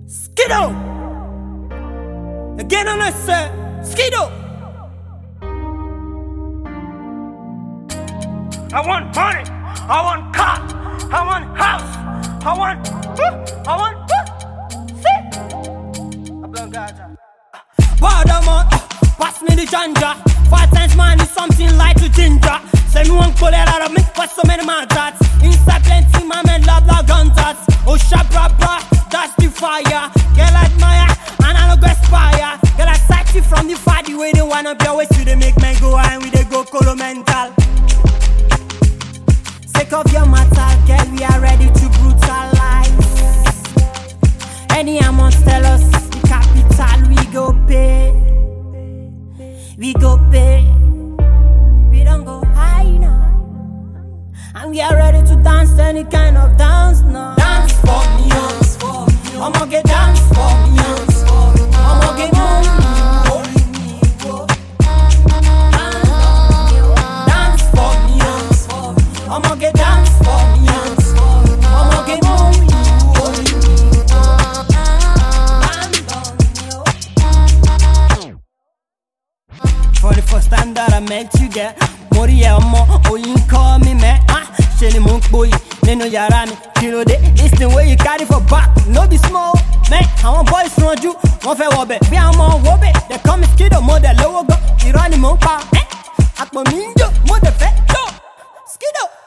Skido. Again on us, sir. Skido. I want money. I want car. I want house. I want. I want. See. I blow Gaza. Pardon, pass me the ganja. Five times man is something like to ginger. Say me one pull it out of me for so many man tats. Inside plenty, my men love like gun tats. Oh, sharp, rap, rap, that's the fire. Girl admire, and I no go aspire. Girl I sight you from the far, the way they wanna be always you they make men go high, and we they go colo mental. Sick of your matter, girl, we are ready to brutalize. Any amount tell us the capital we go pay. We go pay. We don't go high now. And we are ready to dance any kind of dance now. Dance for me, dance for me. I'ma get dance for me, dance for me. I'ma get Dance for me, dance for me. I'ma get dance for me, dance for me. I'ma get For the first time that I met you, girl Mo rí ẹ ọmọ, oyin kọ́ mi mẹ́ ah, Ṣe ni mò ń pòyì nínú yàrá mi Kí ló dé? This thing wey you carry for back no be small Mẹ́ àwọn boys ranjú, wọ́n fẹ́ wọbẹ̀ Bí àwọn ọmọ wo bẹ̀, they call me Skido Mo dẹ̀ lówó gan, irọ́ ni mò ń pa ẹ́ Àpò mi ń jò, mo dẹ̀ fẹ́ jò Skido